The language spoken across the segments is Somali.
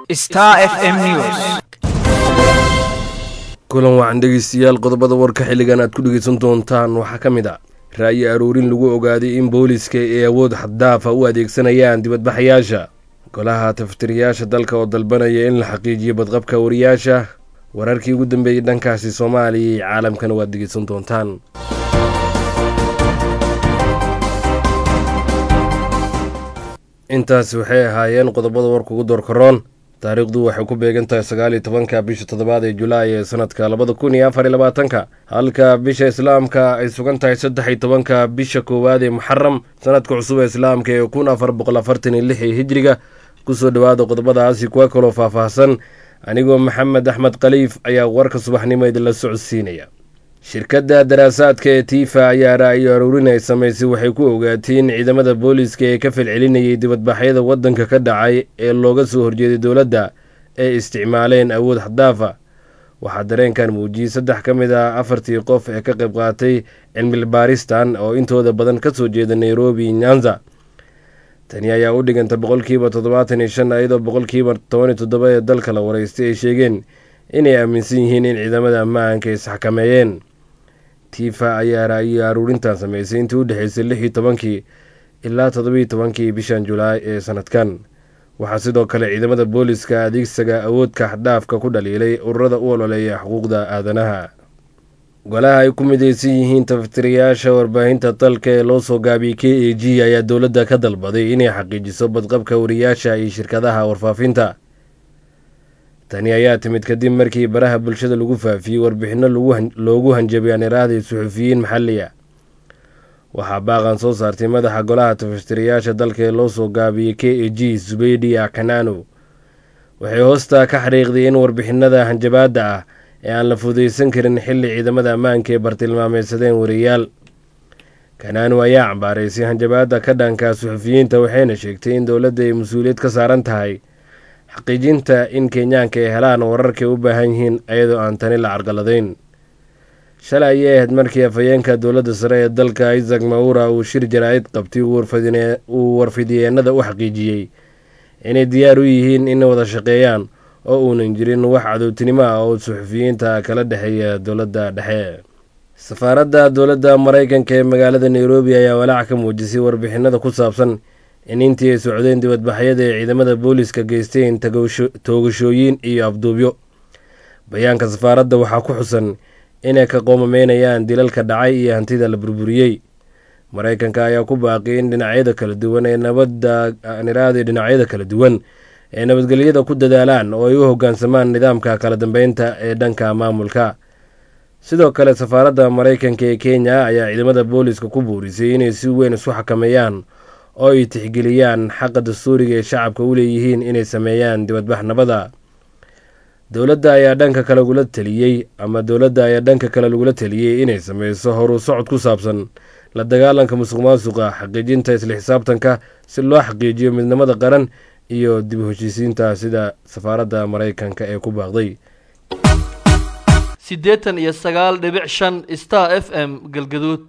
Star FM News. kulan wacan dhegeystayaal qodobada warka xilligan aad ku dhegeysan doontaan waxaa ka mid a ra'yi aruurin lagu ogaaday in booliiska ay awood xaddaafa u adeegsanayaan dibadbaxayaasha golaha taftiriyaasha dalka oo dalbanaya in la xaqiijiyo badqabka wariyaasha wararkii ugu dambeeyey dhankaasi soomaaliya iyo caalamkana waad dhegeysan doontaan intaasi waxay ahaayeen qodobada warka ugu doorkaroon taariikhdu waxay ku beegan tahay sagaal iyo tobanka bisha toddobaad ee julaay ee sanadka labada kun iyo afar iyo labaatanka halka bisha islaamka ay sugan tahay saddex iyo tobanka bisha koowaad ee muxaram sanadka cusub ee islaamka ee kun afar boqol afartan iyo lix ee hijriga kusoo dhowaada qodobadaasi kuwa kaloo faahfaahsan anigoo maxamed axmed khaliif ayaa warka subaxnimo idinla socodsiinaya shirkadda daraasaadka ee tiifa ayaa ra'yo aruurin ay samaysay waxay ku ogaatay in ciidamada booliiska ee ka falcelinayay dibadbaxyada waddanka ka dhacay ee looga soo horjeeday dowladda ay isticmaaleen awood xadaafa waxaa dareenkan muujiyey saddex ka mid ah afartii qof ee ka qayb qaatay cilmi baaristan oo intooda badan ka soo jeeda nairobi nyanza tani ayaa u dhiganta boqolkiiba toddobaatan iyo shan iyadoo boqolkiiba toban iyo toddoba ee dalka la waraystay ay sheegeen inay aaminsan yihiin in ciidamada ammaanka ay isxakameeyeen tiifa ayaa ra'yo aruurintan sameysay intii u dhexeysay lix iyo tobankii ilaa toddobiiyo tobankii bishan julaay ee sanadkan waxaa sidoo kale ciidamada booliska adeegsiga awoodka xadhaafka ku dhaliilay ururada u ololeeya xuquuqda aadanaha golaha ay ku mideysan yihiin taftiriyaasha warbaahinta dalka ee loo soo gaabiyey k a g ayaa dowladda ka dalbaday inay xaqiijiso badqabka wariyaasha iyo shirkadaha warfaafinta tani ayaa timid kadib markii baraha bulshada lagu faafiyey warbixinno loogu hanjabay aaniraahday suxufiyiin maxaliya waxaa baaqan soo saartay madaxa golaha taftiriyaasha dalka ee loo soo gaabiyey k a g zubeydia kanano waxay hoosta ka xariiqday in warbixinada hanjabaadda ah ee aan la fudaysan karin xilli ciidamada ammaanka ee bartilmaameysadeen wariyaal kanano ayaa cambaaraysay hanjabaadda ka dhanka suxufiyiinta waxayna sheegtay in dowladda ay mas-uuliyad ka saaran tahay xaqiijinta in kenyaanka ay helaan wararkay u baahan yihiin iyadoo aan tani la carqaladayn shalay ayay ahayd markii afhayeenka dowladda sare ee dalka isaac mawura uu shir jaraa'id qabtay uu warfidyeennada u xaqiijiyey inay diyaar u yihiin inay wada shaqeeyaan oo uunan jirin wax cadowtinimo ah oo suxufiyiinta kala dhexeeya dowladda dhexe safaaradda dowladda maraykanka ee magaalada nairobi ayaa walaac ka muujisay warbixinada ku saabsan in intii ay socdeen dibadbaxyada ee ciidamada booliiska geysteen toogashooyin iyo afduubyo bayaanka safaaradda waxaa ku xusan inay ka qoomameynayaan dilalka dhacay iyo hantida la burburiyey maraykanka ayaa ku baaqiyay in dhinacyada kala duwan ee nabadda niraada dhinacyada kala duwan ee nabadgelyada ku dadaalaan oo ay u hoggaansamaan nidaamka kala dambeynta ee dhanka maamulka sidoo kale safaaradda maraykanka ee kenya ayaa ciidamada booliiska ku buurisay inay si weyn isu xakameeyaan oo ay tixgeliyaan xaqa dastuuriga ee shacabka u leeyihiin inay sameeyaan dibadbax nabada dowladda ayaa dhanka kale lagula taliyey ama dowladda ayaa dhanka kale lagula taliyey inay sameyso horu socod ku saabsan la dagaalanka musuq maasuqa xaqiijinta isla xisaabtanka si loo xaqiijiyo midnimada qaran iyo dib u heshiisiinta sida safaaradda maraykanka ee ku baaqday siddeetan iyo sagaal dhibic shan star f m galgaduud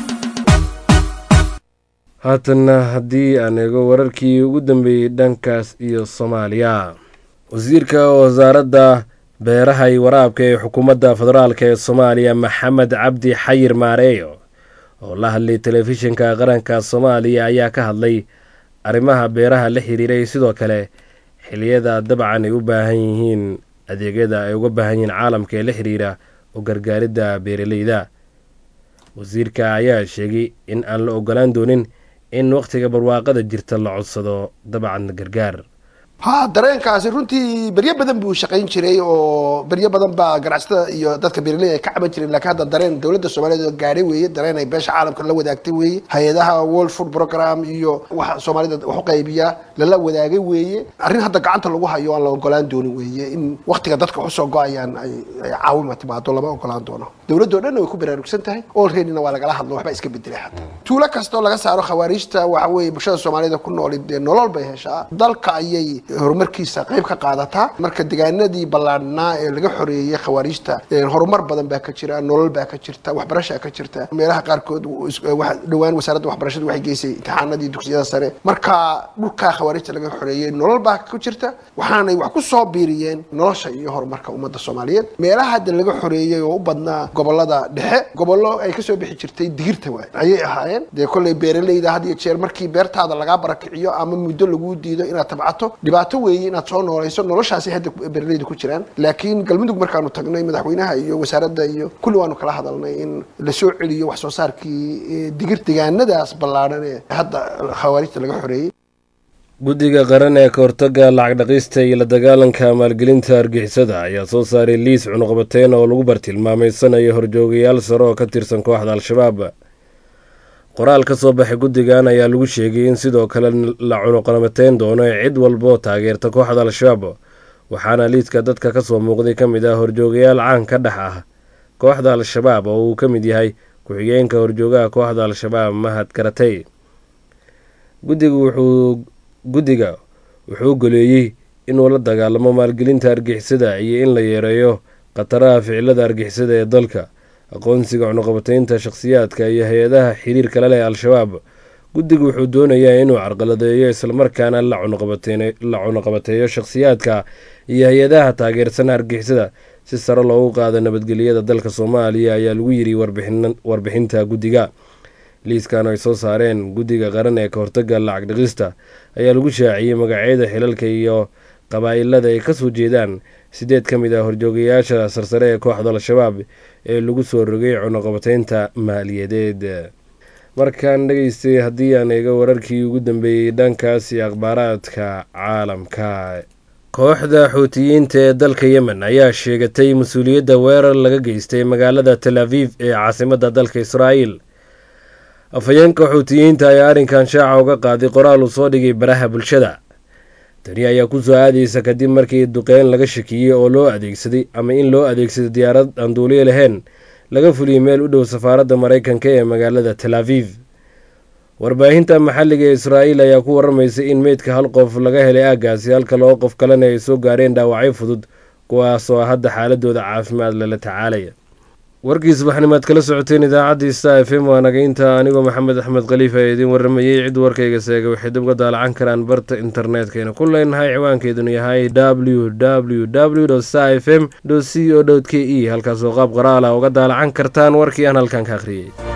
haatanna haddii aan eego wararkii ugu dambeeyey dhankaas iyo soomaaliya wasiirka wasaaradda beeraha iyo waraabka ee xukuumadda federaalk ee soomaaliya maxamed cabdi xayir maareeyo oo la hadlay telefishinka qaranka soomaaliya ayaa ka hadlay arrimaha beeraha la xiriiray sidoo kale xiliyada dabcan ay u baahan yihiin adeegyada ay uga baahan yihiin caalamka ee la xiriira oo gargaaridda beeraleyda wasiirka ayaa sheegay in aan la ogolaan doonin in wakhtiga barwaaqada jirta la codsado dabcan gargaar ha dareenkaasi runtii beryo badan buu shaqayn jiray oo beryo badan baa ganacsatada iyo dadka beeraley ay ka caban jireen laakiin hadda dareen dowladda soomaaliyeed oo gaadhay weeye dareen ay beesha caalamka la wadaagtay weeye hay-adaha world food program iyo waxa soomaalida wax u qaybiya lala wadaagay weeye arrin hadda gacanta lagu hayo aan la ogolaan doonin weeye in waktiga dadka usoo go-ayaan ay caawima timaado lama ogolaan doono dowladdo dhanna way ku baraarugsan tahay olreadyna waa lagala hadlo waxba iska bedelay hadda tuulo kastoo laga saaro khawaariijta waxa weeye bulshada soomaalida ku nooli dee nolol bay heshaa dalka ayay horumarkiisa qayb ka qaadataa marka deegaanadii ballaadhnaa ee laga xoreeyey khawaariijta horumar badan baa ka jira nolol baa ka jirta waxbarashaa ka jirta meelaha qaarkood dhowaan wasaaradda waxbarashadu waxay geysay imtixaanadii dugsiyada sare marka dhulkaa khawaarijta laga xoreeyey nolol baa ku jirta waxaanay wax ku soo biiriyeen nolosha iyo horumarka ummadda soomaaliyeed meelaha hadda laga xoreeyey oo u badnaa gobolada dhexe gobollo ay kasoo bixi jirtay digirta waay ayay ahaayeen dee kolley beeraleyda had iyo jeer markii beertaada lagaa barakiciyo ama muddo laguu diido inaad tabcato dhibaato weeye inaad soo noolayso noloshaasi hadda beeraleyda ku jiraan laakiin galmudug markaanu tagnay madaxweynaha iyo wasaaradda iyo kulli waanu kala hadalnay in la soo celiyo wax soo saarkii digir deegaanadaas ballaadhan ee hadda khawaarijta laga xoreeyey guddiga qaran ee ka hortagga lacag dhaqista iyo la dagaalanka maalgelinta argixisada ayaa soo saaray liis cunuqabateyn oo lagu bartilmaameysanayo horjoogayaal sare oo ka tirsan kooxda al-shabaab qoraal ka soo baxay guddigan ayaa lagu sheegay in sidoo kale la cunuqabateyn doono ee cid walboo taageerta kooxda al-shabaab waxaana liiska dadka kasoo muuqday ka mid ah horjoogayaal caan ka dhex ah kooxda al-shabaab oo uu ka mid yahay ku-xigeenka horjoogaha kooxda al-shabaab mahad karatay guddiga wuxuu guddiga wuxuu goleeyey inuu la dagaalamo maalgelinta argixisada iyo in la yareeyo khataraha ficilada argixisada ee dalka aqoonsiga cunuqabateynta shakhsiyaadka iyo hay-adaha xiriirka la leh al-shabaab guddiga wuxuu doonayaa inuu carqaladeeyo islamarkaana la cunuqabateeyo shakhsiyaadka iyo hay-adaha taageersan argixisada si sare loogu qaado nabadgelyada dalka soomaaliya ayaa lagu yiri warbixinta guddiga liiskan ay soo saareen guddiga qaran ee ka hortaga lacag dhiqista ayaa lagu shaaciyey magacyada xilalka iyo qabaa-ilada ay kasoo jeedaan sideed ka mid ah horjoogayaasha sarsare ee kooxda al-shabaab ee lagu soo rogay cunuqabateynta maaliyadeed markaan dhegeystay haddii aan eega wararkii ugu dambeeyey dhankaasi akhbaaraadka caalamka kooxda xuutiyiinta ee dalka yemen ayaa sheegatay mas-uuliyadda weerar laga geystay magaalada tel aviv ee caasimadda dalka israa'iil afhayeenka xuutiyiinta ayaa arrinkan shaaca uga qaaday qoraal uu soo dhigay baraha bulshada tani ayaa ku soo aadaysa kadib markii duqeyn laga shakiyey oo loo adeegsaday ama in loo adeegsaday diyaarad aan duuliyo lahayn laga fuliyey meel u dhow safaaradda maraykanka ee magaalada tel aviv warbaahinta maxalliga ee israa'iil ayaa ku waramaysay in meydka hal qof laga helay aaggaasi halka laba qof kalena ay soo gaareen dhaawacyo fudud kuwaasoo hadda xaaladooda caafimaad lala tacaalaya warkii subaxnimaad kala socoteen idaacaddii sta f m waa nagaynta anigoo maxamed axmed khaliif ee idiin waramayey cid warkayga seega waxay dib uga daalacan karaan barta internetkayna ku leenahay ciwaankeedunu yahay w w w sta f m c o k e halkaasoo qaab qoraala uga daalacan kartaan warkii aan halkan ka akhriyey